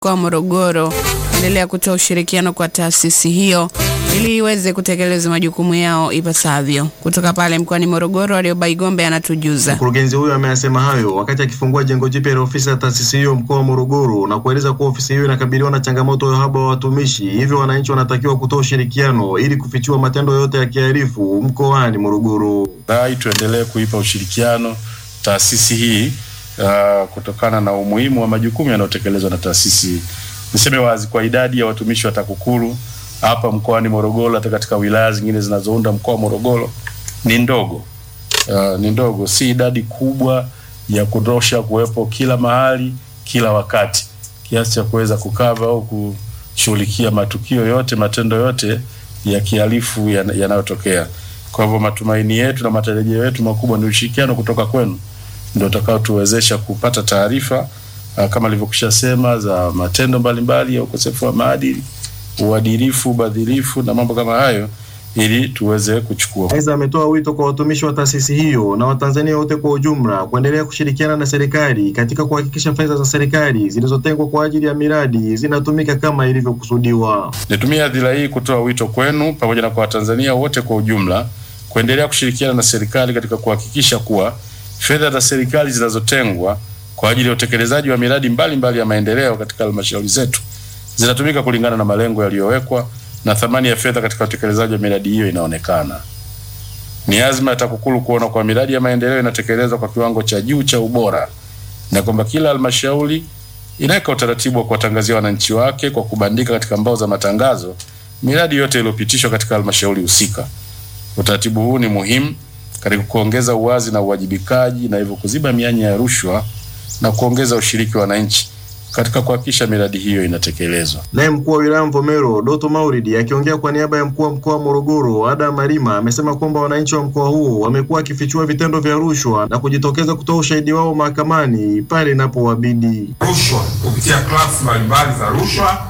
mkoa wa Morogoro endelea kutoa ushirikiano kwa taasisi hiyo ili iweze kutekeleza majukumu yao ipasavyo. Kutoka pale mkoani Morogoro, Warioba Igombe anatujuza. Mkurugenzi huyo ameyasema hayo wakati akifungua jengo jipya la ofisi ya taasisi hiyo mkoa wa Morogoro na kueleza kuwa ofisi hiyo inakabiliwa na changamoto ya uhaba wa watumishi, hivyo wananchi wanatakiwa kutoa ushirikiano ili kufichua matendo yote ya kihalifu mkoani Morogoro. Rai tuendelee kuipa ushirikiano taasisi hii uh, kutokana na umuhimu wa majukumu yanayotekelezwa na taasisi hii. Niseme wazi kwa idadi ya watumishi wa TAKUKURU hapa mkoani Morogoro, hata katika wilaya zingine zinazounda mkoa wa Morogoro ni ndogo. Uh, ni ndogo, si idadi kubwa ya kutosha kuwepo kila mahali kila wakati, kiasi cha kuweza kukava au kushughulikia matukio yote, matendo yote ya kihalifu yanayotokea. Kwa hivyo matumaini yetu na matarajio yetu makubwa ni ushirikiano kutoka kwenu ndio utakao tuwezesha kupata taarifa uh, kama nilivyokwisha sema za matendo mbalimbali ya ukosefu wa maadili, uadilifu, ubadhirifu na mambo kama hayo ili tuweze kuchukua. Aidha, ametoa wito kwa watumishi wa taasisi hiyo na Watanzania wote kwa ujumla kuendelea kushirikiana na serikali katika kuhakikisha fedha za serikali zilizotengwa kwa ajili ya miradi zinatumika kama ilivyokusudiwa. Nitumie hadhira hii kutoa wito kwenu pamoja na kwa Watanzania wote kwa ujumla kuendelea kushirikiana na serikali katika kuhakikisha kuwa fedha za serikali zinazotengwa kwa ajili ya utekelezaji wa miradi mbalimbali mbali ya maendeleo katika halmashauri zetu zinatumika kulingana na malengo yaliyowekwa na thamani ya fedha katika utekelezaji wa miradi hiyo inaonekana. Ni azma ya TAKUKURU kuona kwa miradi ya maendeleo inatekelezwa kwa kiwango cha juu cha ubora na kwamba kila halmashauri inaweka utaratibu wa kuwatangazia wananchi wake kwa kubandika katika mbao za matangazo miradi yote iliyopitishwa katika halmashauri husika. Utaratibu huu ni muhimu katika kuongeza uwazi na uwajibikaji na hivyo kuziba mianya ya rushwa na kuongeza ushiriki wa wananchi katika kuhakikisha miradi hiyo inatekelezwa. Naye mkuu wa wilaya Mvomero Doto Mauridi akiongea kwa niaba ya mkuu wa mkoa wa Morogoro Ada Malima amesema kwamba wananchi wa mkoa huo wamekuwa wakifichua vitendo vya rushwa na kujitokeza kutoa ushahidi wao mahakamani pale inapowabidi. Rushwa kupitia klasi mbalimbali za rushwa,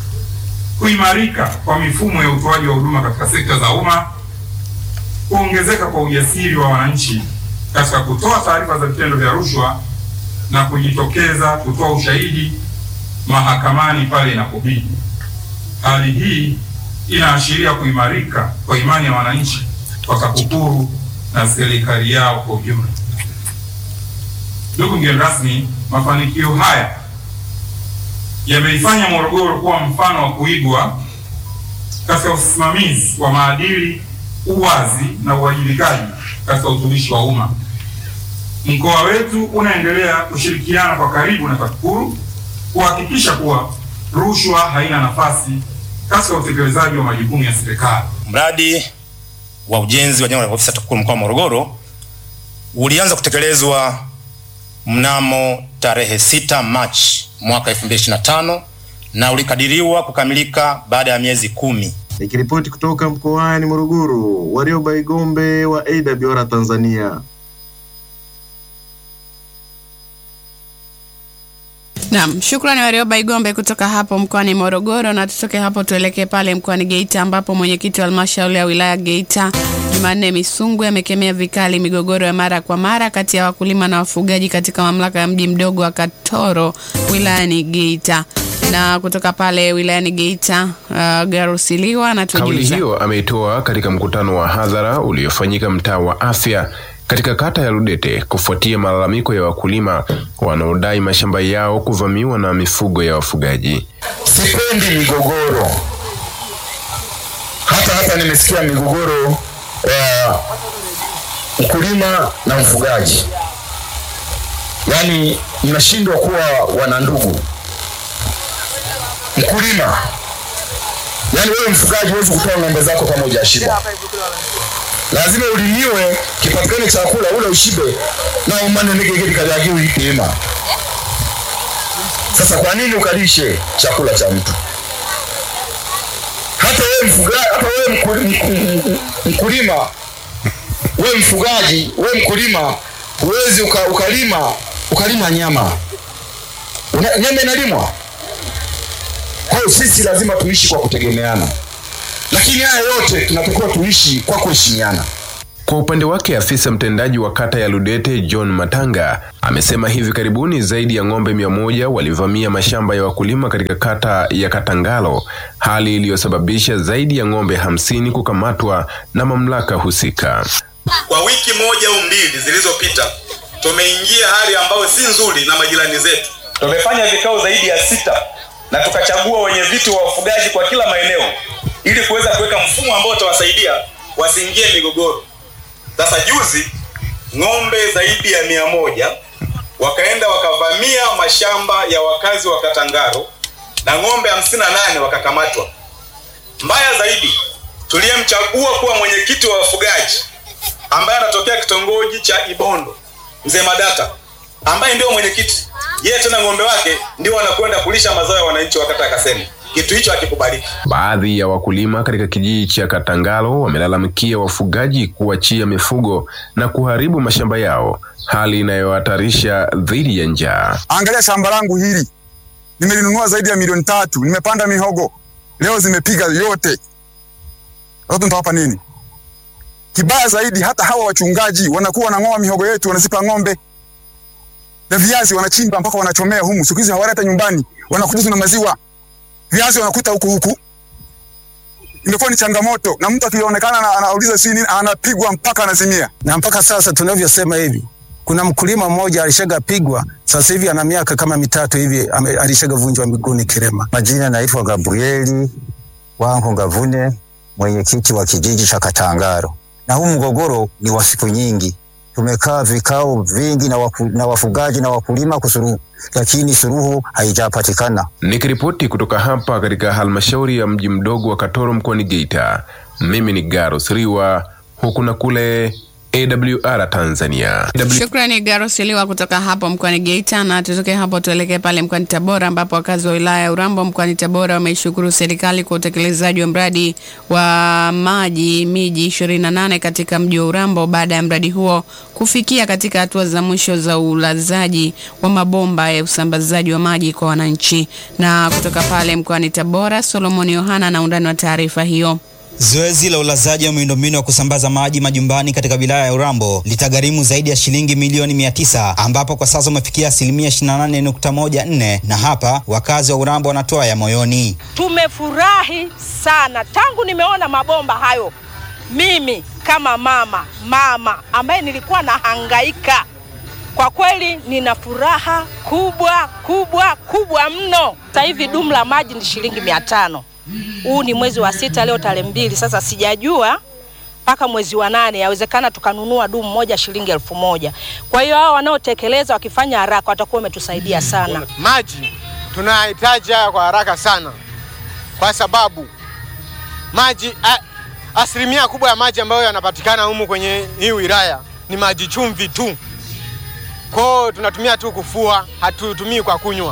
kuimarika kwa mifumo ya utoaji wa huduma katika sekta za umma, kuongezeka kwa ujasiri wa wananchi katika kutoa taarifa za vitendo vya rushwa na kujitokeza kutoa ushahidi mahakamani pale inapobidi. Hali hii inaashiria kuimarika kwa imani ya wananchi kwa TAKUKURU na serikali yao kwa ujumla. Ndugu mgeni rasmi, mafanikio haya yameifanya Morogoro kuwa mfano wa kuigwa katika usimamizi wa maadili, uwazi na uwajibikaji katika utumishi wa umma. Mkoa wetu unaendelea kushirikiana kwa karibu na TAKUKURU kuhakikisha kuwa rushwa haina nafasi katika utekelezaji wa majukumu ya serikali. Mradi wa ujenzi wa jengo la ofisi ya TAKUKURU mkoa wa Morogoro ulianza kutekelezwa mnamo tarehe 6 Machi mwaka 2025 na ulikadiriwa kukamilika baada ya miezi kumi. Nikiripoti kutoka mkoani Morogoro, Warioba Igombe wa AWR Tanzania. Naam, shukrani Warioba Igombe kutoka hapo mkoani Morogoro. Na tutoke hapo tuelekee pale mkoani Geita ambapo mwenyekiti wa halmashauri ya wilaya Geita Jumanne Misungwi amekemea vikali migogoro ya mara kwa mara kati ya wakulima na wafugaji katika mamlaka ya mji mdogo wa Katoro wilayani Geita. Na kutoka pale wilayani Geita, uh, Garusiliwa na Kauli hiyo ameitoa katika mkutano wa hadhara uliofanyika mtaa wa afya katika kata ya Ludete kufuatia malalamiko ya wakulima wanaodai mashamba yao kuvamiwa na mifugo ya wafugaji. Sipendi migogoro, hata hata nimesikia migogoro ya mkulima na mfugaji, yaani mnashindwa kuwa wanandugu. Mkulima, yaani wewe mfugaji huwezi kutoa ng'ombe zako kama hujashiba lazima ulimiwe kipatikane chakula ule ushibe na umane nigegedi kajagi uipima. Sasa kwa nini ukalishe chakula cha mtu? Hata wewe mfugaji, hata wewe mkulima, wewe mfugaji, wewe mkulima, huwezi uka, ukalima ukalima nyama Una, nyama inalimwa. Kwa hiyo sisi lazima tuishi kwa kutegemeana lakini haya yote tunatakiwa tuishi kwa kuheshimiana. Kwa upande wake afisa mtendaji wa kata ya Ludete John Matanga amesema hivi karibuni zaidi ya ng'ombe mia moja walivamia mashamba ya wakulima katika kata ya Katangalo, hali iliyosababisha zaidi ya ng'ombe hamsini kukamatwa na mamlaka husika. Kwa wiki moja au mbili zilizopita, tumeingia hali ambayo si nzuri na majirani zetu. Tumefanya vikao zaidi ya sita na tukachagua wenye viti wa wafugaji kwa kila maeneo ili kuweza kuweka mfumo ambao utawasaidia wasiingie migogoro. Sasa juzi ng'ombe zaidi ya mia moja wakaenda wakavamia mashamba ya wakazi wa Katangaro na ng'ombe hamsini na nane wakakamatwa. Mbaya zaidi, tuliyemchagua kuwa mwenyekiti wa wafugaji ambaye anatokea kitongoji cha Ibondo, mzee Madata, ambaye ndio mwenyekiti, yeye tena ng'ombe wake ndio wanakwenda kulisha mazao ya wananchi wa kata ya Kasemi. Kitu hicho hakikubaliki. Baadhi ya wakulima katika kijiji cha Katangalo wamelalamikia wafugaji kuachia mifugo na kuharibu mashamba yao, hali inayohatarisha dhidi ya njaa. Angalia shamba langu hili, nimelinunua zaidi ya milioni tatu, nimepanda mihogo, leo zimepiga yote. Sasa nitawapa nini? Kibaya zaidi, hata hawa wachungaji wanakuwa wanang'oa mihogo yetu, wanazipa ng'ombe na viazi wanachimba mpaka wanachomea humu. Siku hizi hawaleta nyumbani, wanakuja tu na maziwa, viazi wanakuta huku huku. Imekuwa ni changamoto, na mtu akionekana ana- anauliza si nini, anapigwa mpaka anazimia. na mpaka sasa tunavyosema hivi, kuna mkulima mmoja alishaga pigwa, sasa hivi ana miaka kama mitatu hivi ame- alishaga vunjwa miguuni Kirema. Majina naitwa Gabrieli Wanko Ngavune, mwenyekiti wa kijiji cha Katangaro. Na huu mgogoro ni wa siku nyingi, tumekaa vikao vingi na, waku, na wafugaji na wakulima kusuluhu, lakini suluhu haijapatikana. Nikiripoti kutoka hapa katika halmashauri ya mji mdogo wa Katoro mkoani Geita, mimi ni Garus Riwa, huku na kule AWR Tanzania. Shukrani Garosiliwa kutoka hapo mkoani Geita, na tutoke hapo tuelekee pale mkoani Tabora, ambapo wakazi wa wilaya ya Urambo mkoani Tabora wameishukuru serikali kwa utekelezaji wa mradi wa maji miji 28 katika mji wa Urambo baada ya mradi huo kufikia katika hatua za mwisho za ulazaji wa mabomba ya usambazaji wa maji kwa wananchi. Na kutoka pale mkoani Tabora, Solomon Yohana na undani wa taarifa hiyo. Zoezi la ulazaji wa miundombinu ya kusambaza maji majumbani katika wilaya ya Urambo litagharimu zaidi ya shilingi milioni mia tisa ambapo kwa sasa umefikia asilimia 28.14 na hapa wakazi wa Urambo wanatoa ya moyoni. Tumefurahi sana tangu nimeona mabomba hayo. Mimi kama mama mama ambaye nilikuwa nahangaika, kwa kweli nina furaha kubwa kubwa kubwa mno. Sasa hivi dumu la maji ni shilingi mia tano. Huu ni mwezi wa sita, leo tarehe mbili. Sasa sijajua mpaka mwezi wa nane, yawezekana tukanunua dumu moja shilingi elfu moja. Kwa hiyo hao wanaotekeleza wakifanya haraka watakuwa wametusaidia sana. Maji tunahitaji haya kwa haraka sana, kwa sababu maji a, asilimia kubwa ya maji ambayo yanapatikana humu kwenye hii wilaya ni maji chumvi tu. Kwao tunatumia tu kufua, hatutumii kwa kunywa.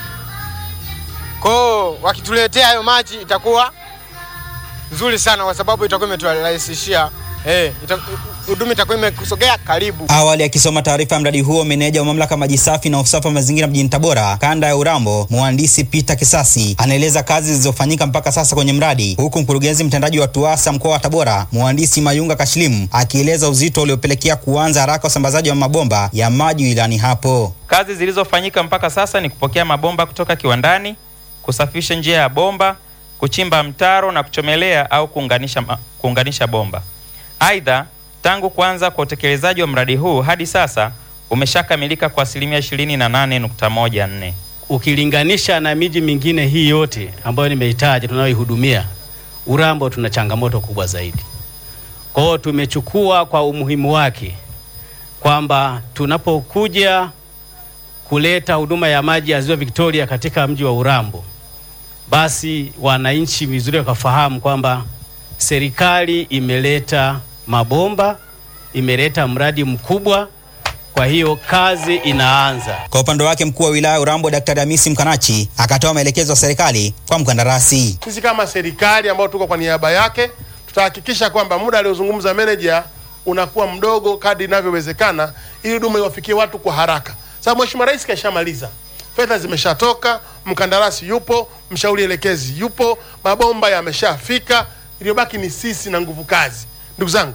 Kwao wakituletea hayo maji itakuwa nzuri sana, kwa sababu itakuwa imeturahisishia eh, ita- huduma itakuwa imekusogea karibu. Awali akisoma taarifa ya mradi huo, meneja wa mamlaka maji safi na usafi wa mazingira mjini Tabora, kanda ya Urambo, mhandisi Peter Kisasi anaeleza kazi zilizofanyika mpaka sasa kwenye mradi, huku mkurugenzi mtendaji wa TUWASA mkoa wa Tabora, mhandisi Mayunga Kashilimu, akieleza uzito uliopelekea kuanza haraka usambazaji wa mabomba ya maji wilayani hapo. Kazi zilizofanyika mpaka sasa ni kupokea mabomba kutoka kiwandani, kusafisha njia ya bomba, kuchimba mtaro na kuchomelea au kuunganisha, ma- kuunganisha bomba. Aidha, tangu kuanza kwa utekelezaji wa mradi huu hadi sasa umeshakamilika kwa asilimia 28.14. ukilinganisha na miji mingine hii yote ambayo nimeitaja tunayoihudumia, Urambo tuna changamoto kubwa zaidi. Kwa hiyo tumechukua kwa umuhimu wake kwamba tunapokuja kuleta huduma ya maji ya Ziwa Victoria katika mji wa Urambo, basi wananchi vizuri wakafahamu kwamba serikali imeleta mabomba, imeleta mradi mkubwa, kwa hiyo kazi inaanza. Kwa upande wake mkuu wa wilaya ya Urambo Daktari Hamisi Mkanachi akatoa maelekezo ya serikali kwa mkandarasi. Sisi kama serikali ambao tuko kwa niaba yake tutahakikisha kwamba muda aliozungumza meneja unakuwa mdogo kadri inavyowezekana, ili huduma iwafikie watu kwa haraka. Sababu Mheshimiwa Rais kashamaliza, fedha zimeshatoka, mkandarasi yupo, mshauri elekezi yupo, mabomba yameshafika, iliyobaki ni sisi na nguvu kazi. Ndugu zangu,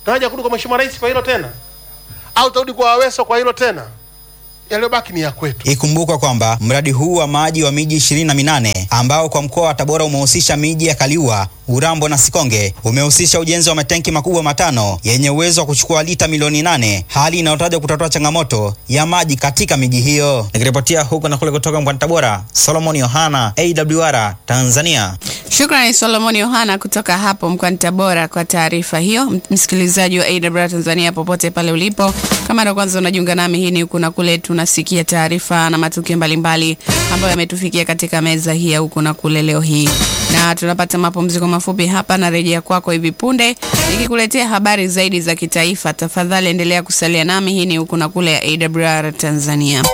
tunaja kurudi kwa mheshimiwa rais kwa hilo tena au tutarudi kwa Aweso kwa hilo tena? Yaliyobaki ni ya kwetu. Ikumbukwa kwamba mradi huu wa maji wa miji ishirini na minane ambao kwa mkoa wa Tabora umehusisha miji ya Kaliua, Urambo na Sikonge umehusisha ujenzi wa matenki makubwa matano yenye uwezo wa kuchukua lita milioni nane, hali inayotajwa kutatua changamoto ya maji katika miji hiyo. Nikiripotia huko na kule kutoka mkoani Tabora, Solomon Yohana, AWR Tanzania. Shukrani Solomon Yohana kutoka hapo mkoani Tabora kwa taarifa hiyo. Msikilizaji wa AWR Tanzania popote pale ulipo, kama ndo kwanza unajiunga nami, hii ni huku na kule, tunasikia taarifa na matukio mbalimbali ambayo yametufikia katika meza hii ya huku na kule leo hii, na tunapata mapumziko mafupi hapa na rejea kwako hivi punde nikikuletea habari zaidi za kitaifa. Tafadhali endelea kusalia nami, hii ni huku na kule ya AWR Tanzania.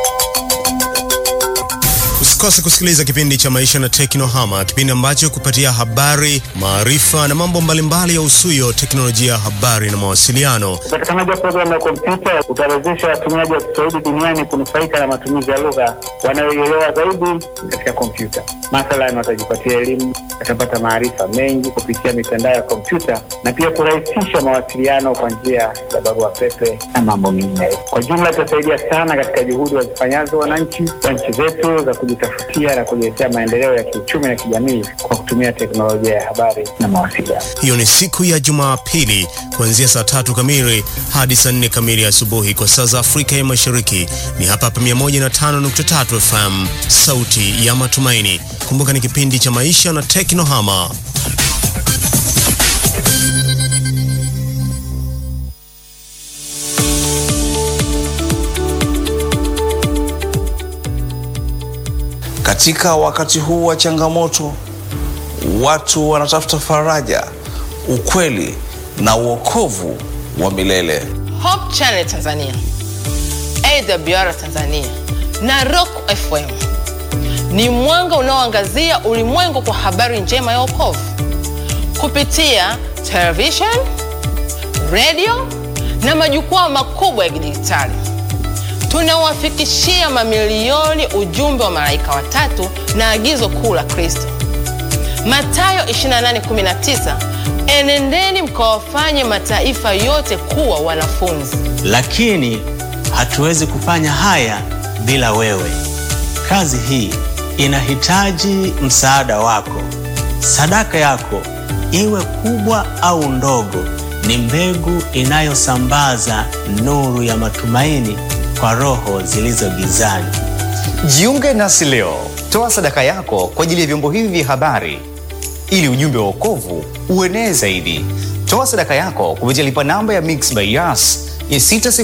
Usikose kusikiliza kipindi cha Maisha na Teknohama, kipindi ambacho kupatia habari, maarifa na mambo mbalimbali ya usuyo teknolojia, habari na mawasiliano. Upatikanaji wa programu ya kompyuta utawezesha watumiaji wa Kiswahili duniani kunufaika na matumizi ya lugha wanayoielewa zaidi katika kompyuta. Mathalan, watajipatia elimu, watapata maarifa mengi kupitia mitandao ya kompyuta na pia kurahisisha mawasiliano kwa njia ya barua pepe na mambo mengine. Kwa jumla, itasaidia sana katika juhudi wazifanyazo wananchi wa nchi zetu za kujitafutia na kujiletea maendeleo ya kiuchumi na kijamii kwa kutumia teknolojia ya habari na mawasiliano. Hiyo ni siku ya Jumapili kuanzia saa tatu kamili hadi saa nne kamili asubuhi kwa saa za Afrika ya Mashariki. Ni hapa hapa 105.3 FM, sauti ya matumaini. Kumbuka ni kipindi cha maisha na teknohama. Katika wakati huu wa changamoto, watu wanatafuta faraja, ukweli na uokovu wa milele. Hope Channel Tanzania, AWR Tanzania na Rock FM ni mwanga unaoangazia ulimwengu kwa habari njema ya wokovu kupitia television, radio na majukwaa makubwa ya kidijitali. Tunawafikishia mamilioni ujumbe wa malaika watatu na agizo kuu la Kristo, Mathayo 28:19, enendeni mkawafanye mataifa yote kuwa wanafunzi. lakini hatuwezi kufanya haya bila wewe. Kazi hii inahitaji msaada wako. Sadaka yako, iwe kubwa au ndogo, ni mbegu inayosambaza nuru ya matumaini kwa roho zilizo gizani. Jiunge nasi leo, toa sadaka yako kwa ajili ya vyombo hivi vya habari ili ujumbe wa wokovu uenee zaidi. Toa sadaka yako kupitia lipa namba ya Mix by Yas ya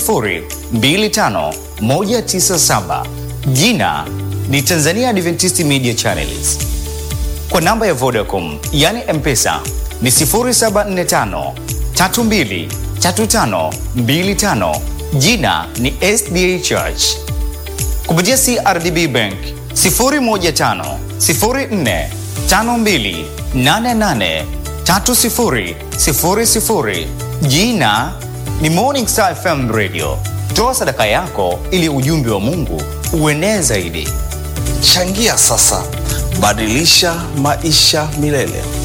6025197 jina ni Tanzania Adventist Media Channels. Kwa namba ya Vodacom yani M-Pesa ni 0745 32 35 25 jina ni SDA Church. Kupitia CRDB Bank 015 04 52 88 30 00 jina ni Morning Star FM Radio. Toa sadaka yako ili ujumbe wa Mungu uenee zaidi. Changia sasa, badilisha maisha milele.